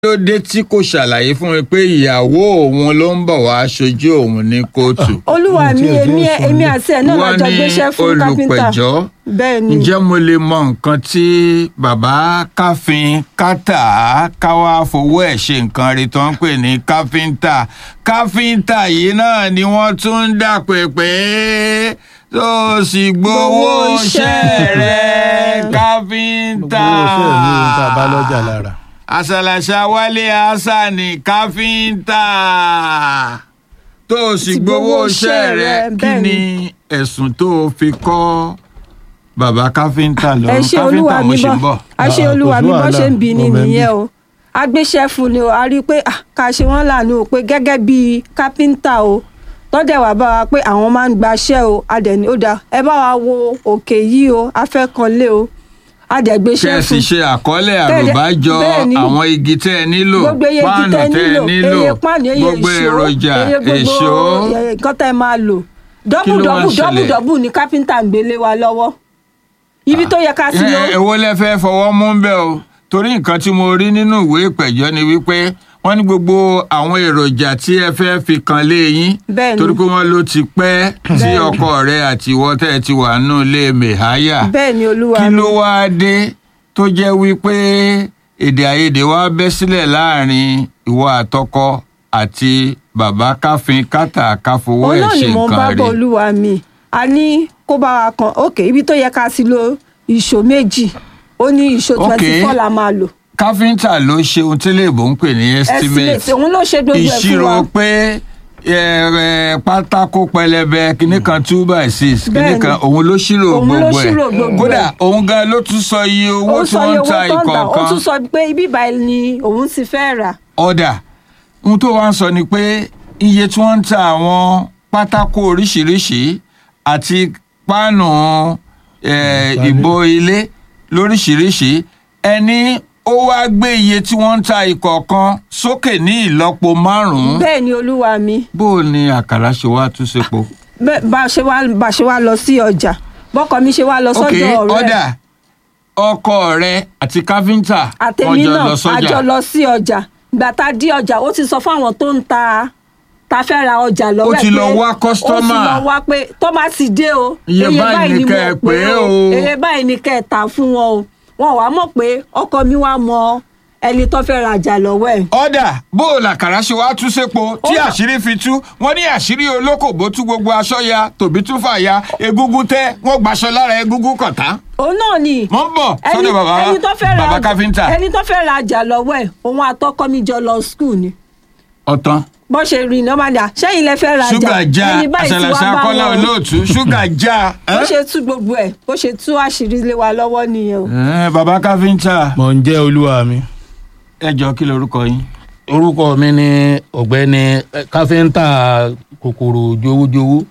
ló dé tí kò ṣàlàyé fún mi pé ìyàwó òun ló ń bọ̀ wá aṣojú òun ní kóòtù. olúwa mi Ohun tí ẹ fi ń èmi sọ èmi ni- àti ẹ̀ náà wọ́n lájọ ní gbéṣẹ́ fún kápẹ́ńtà olùpẹ̀jọ́ bẹ́ẹ̀ ni ǹjẹ́ mo lè mọ nǹkan tí bàbá káfíń kátà káwá fowó ẹ̀ ṣe nǹkan rí tó ń pè ní káfíńtà káfíńtà yìí náà ni wọ́n tún ń dàpè pé tó o sì gbowó Gbowó iṣẹ́ iṣẹ́ rẹ̀ rẹ̀. káfíńtà. gbogbo iṣẹ́ mi ohun tá a bá lọ́jà lára. àṣàlàṣà wálé hassani káfíńtà tó o sì Ti gbowó iṣẹ́ rẹ̀ kí bẹ́ẹ̀ ni ẹ̀sùn tó o fi kọ́ bàbá káfíńtà ẹ lọ́rùn ṣe olúwa káfíńtà mo mi ṣe ń bọ́ bọ̀. a ṣe Ah, olúwa kò sí mi bọ́ wàhálà, ṣe ń bi ni mo mẹ́ ń nìyẹn bí. o a gbéṣẹ́ fún ni o a rí i pé ah, ká ṣe wọ́n lànà o pé gẹ́gẹ́ bíi kápẹ́ńtà o tọ́dẹ̀ wá bá wa pé àwọn máa ń gbaṣẹ́ o a dẹ̀ ní ó dáa ẹ bá wa wo òkè yìí o a fẹ́ kan lé o a dẹ̀ gbéṣẹ́ kẹ́sì fún ṣe àkọọ́lẹ̀ Kẹ́ẹ̀dẹ̀- àròbájọ bẹ́ẹ̀ ni. àwọn igi tẹ́ ẹ nílò gbogbo eye igi páànù tẹ́ tẹ́ ẹ nílò nílò eye páànù eye gbogbo èso èròjà eye gbogbo èso eh, nǹkan tẹ́ ẹ máa lò dọ́bù ló wá dọ́bù ń dọ́bù ṣẹlẹ̀? dọ́bù ni kápẹ́ńtà ń gbélé wa lọ́wọ́ ibi tó yẹ ká sí ló Ẹ- èwo lẹ fẹ́ fọwọ́ mú bẹ́ẹ̀ o torí nǹkan tí mo rí nínú ìwé ìpẹ̀jọ́ ni wípé wọ́n ní gbogbo àwọn èròjà tí ẹ fẹ́ fi kan lé yín Bẹ́ẹ̀ ni. torí pé wọ́n ló ti pẹ́ tí Bẹ́ẹ̀ ni. ọkọ rẹ àti ìwọ tẹ́ ẹ ti wà nù lé mẹ̀háyà bẹ́ẹ̀ ni olúwa kí mi. ló wáá dé tó jẹ́ wípé èdè àìyedè wá bẹ́ sílẹ̀ láàrin ìwọ àtọkọ àti bàbá káfíń kátà káfowó òun ẹ̀ náà ṣe ni mo ń bá nǹkan bọ̀ rí olúwa mi a ní kó bá wa kan ok ibi tó yẹ ká sí lo ìṣó méjì ó ní ìṣó Ok. twenty four la máa lò káfíńtà ló ṣe ohun tí léèbó ń pè ní estimate estimate òun ló ṣe gbogbo ẹ̀ fún ìṣirò wa pé ẹ, ẹ, pátákó pẹlẹbẹ kìíní kan two by six kìíní Bẹ́ẹ̀ni. kan òun ló ṣírò Òun ló gbogbo ṣírò ẹ̀ gbogbo kódà ẹ̀. òun gan ló tún sọ iye owó ó tí sọ iye wọ́n ń owó ta tó ń tà ó ìkọ̀ọ̀kan tún sọ pé ibi ìbàyìí ni òun ti fẹ́ rà ọ̀dà ohun tó wá ń sọ ni pé iye tí wọ́n ń ta àwọn pátákó oríṣiríṣi àti páànù ẹ, Ìgbálẹ̀. ìbò ilé lóríṣiríṣi ẹni ó wá gbé iye tí wọ́n ń ta ìkọ̀ọ̀kan sókè ní ìlọ́po márùn-ún bẹ́ẹ̀ ni olúwa mi bó o ní àkàrà ṣe wá tún sepo. Bẹ́ẹ̀- bá a ṣe wá bá a ṣe wá lọ sí ọjà bọ́kọ mi ṣe wá lọ ok sọ́dọ̀ ọ̀rẹ́ ọ̀dà ọkọ rẹ àti káfíńtà àtẹ̀mí wọ́n jọ náà lọ a sọ́jà jọ lọ sí ọjà ìgbà tá a dí ọjà ó ti sọ fún àwọn tó ń ta ta fẹ́ ra ọjà lọ́wọ́ Ó ẹ̀ ti pé- lọ wá ó ti customer. lọ wá pé tó bá ti dé o Iye báyìí ni kẹ́ ẹ pè é o. iye báyìí ni kẹ́ ẹ tà fún wọn o wọn wàá mọ̀ pé ọkọ mi wá mọ ẹni tó fẹ́ ra ọjà lọ́wọ́ ẹ̀ ọ̀dà bó o làkàrà ṣe wá tú sépo tí Ó- àṣírí fi tú wọ́n ní àṣírí olókòbó tú gbogbo aṣọ ya tòbí tún fà ya egungun tẹ wọ́n gbaṣọ lára egungun kọ̀tá. òun náà ni mo ń bọ̀ ẹni sọ́dọ̀ bàbá ẹni tó fẹ́ ra bàbá ọjà- káfíńtà ẹni tó fẹ́ ra ọjà lọ́wọ́ ẹ̀ òun àtọkọ mi jọ lọ skul ni ọ̀tán bó ṣe rí iná máa dà sẹ́yìn lẹ fẹ́ ra ọjà ṣúgà já ẹni báyìí ti wá àṣàlàṣà bá kọ́lá wọn o. olóòtú ṣúgà já. bó ṣe tú gbogbo ẹ̀ bó ṣe tú àṣírí lé wa lọ́wọ́ nìyẹn o. ẹ bàbá káfíńtà mò ń jẹ́ olúwa mi. ẹ jọ kí lorúkọ yín. orúkọ mi ni ọ̀gbẹ́ni eh, káfíńtà kòkòrò jowójowó.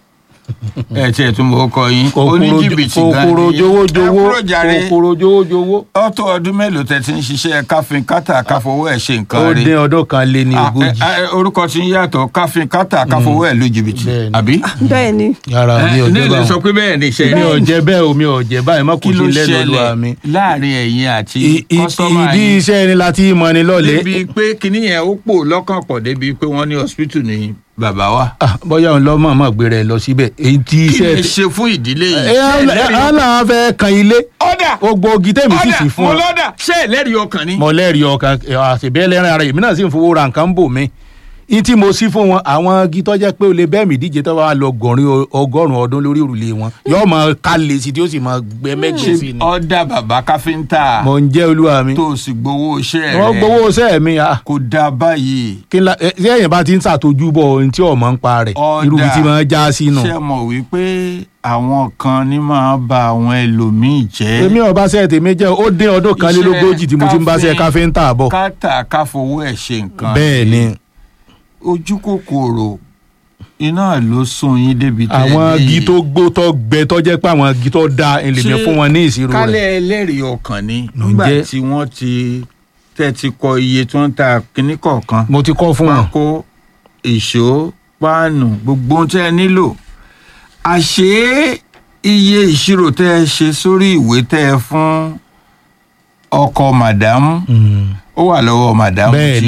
ẹ tiẹ̀ tún mọ̀ ọkọ yín kòkòrò oníjìbìtì gan kòkòrò ni. jowójowó ẹ kúrò jàre. kòkòrò jowójowó. ó tó ọdún mélòó tẹ ti ń ṣiṣẹ́ káfíń kátà káfowó ẹ̀ ṣe ó nǹkan rí. dín ọdún kan lé ní Ah, ogójì. ẹ, ẹ, orúkọ tí ń yàtọ̀ káfíń kátà káfowó ẹ̀ lu jìbìtì Bẹ́ẹ̀ni. àbí. bẹ́ẹ̀ ni yàrá mi ò ní jẹ́ ilé sọ báwọn. pé bẹ́ẹ̀ ni ṣe mi ò rí. jẹ́ bẹ́ẹ̀ o mi ò jẹ́ báyìí má kò kí ló sí lẹ́nu olúwa ṣẹlẹ̀ mi. láàrin ẹ̀yin àti I- i- kọ́sọ́mà ìdí yín iṣẹ́ ẹni láti mọ ni lọ́lẹ̀. débi pé kinní yẹn ó pò lọ́kàn pọ̀ débi pé wọ́n ní hospital ní bàbá wa. Ah, bóyá òun lọ mọ̀ọ́mọ̀ gbé rẹ̀ lọ síbẹ̀ èyí tí kí iṣẹ́ ni ṣe fún ìdílé yìí. ẹ ẹ náà fẹ́ kan ilé ọ̀dà gbogbo ogi tẹ̀mí sì sì ọ̀dà fún mo ọ lọ́dà ṣé ẹlẹ́rìí ọkàn ni. mọ̀lẹ́rì ọkàn àṣìbẹ́ ẹlẹ́rìn ara èmi náà sì ń fowó ra nǹkan bò mí ní tí mo sí fún wọn àwọn igi tó jẹ́ pé o lè bẹ́ẹ̀ mí díje tó bá lọ gọ̀rin ọgọ́rùn-ún ọdún lórí òrùlé wọn yóò máa ká lè sí tí ó sì máa gbẹ méjì sí ni ọ̀dà bàbá káfíńtà mo ń jẹ́ olúwa mi tó o sì gbowó iṣẹ́ rẹ̀ wọ́n gbowó iṣẹ́ mi ah, kò dáa báyìí. kí n la ẹ, ṣé èèyàn bá ti ń ṣàtọ́jú bọ̀ ohun tí ọmọ ń pa rẹ̀ Ọ̀dà. irú ibi tí máa já sínú ṣé ẹ mọ̀ wípé àwọn kan ní máa ba àwọn ẹlòmíì jẹ́. èmi ọba ṣe tèmi jẹ́ ó dín ọdún kan lé lógójì tí mo ti ń bá ṣe káfíńtà bọ̀ kátà káfowó ẹ̀ ṣe nǹkan. bẹ́ẹ̀ ni ojú kòkòrò iná ló sún yín débi tẹ́ ẹ àwọn ní igi yìí. tó gbó tó gbẹ tó jẹ́ pé àwọn igi tó da ẹlẹ́mẹ̀ Ṣé fún wọn ní ìṣirò rẹ̀ kálẹ̀ ẹlẹ́rìí ọkàn ni Ló ń nígbà jẹ́. tí wọ́n ti tẹ́ ti kọ iye tí wọ́n ń ta kínní kọ̀ọ̀kan mo ti kọ́ fún wọn. pákó ìṣó páànù gbogbo ohun tẹ́ ẹ nílò àṣé iye ìṣirò tẹ́ ẹ ṣe sórí ìwé tẹ́ ẹ fún ọkọ màdámù Mm. ó wà lọ́wọ́ màdámù bẹ́ẹ̀ tí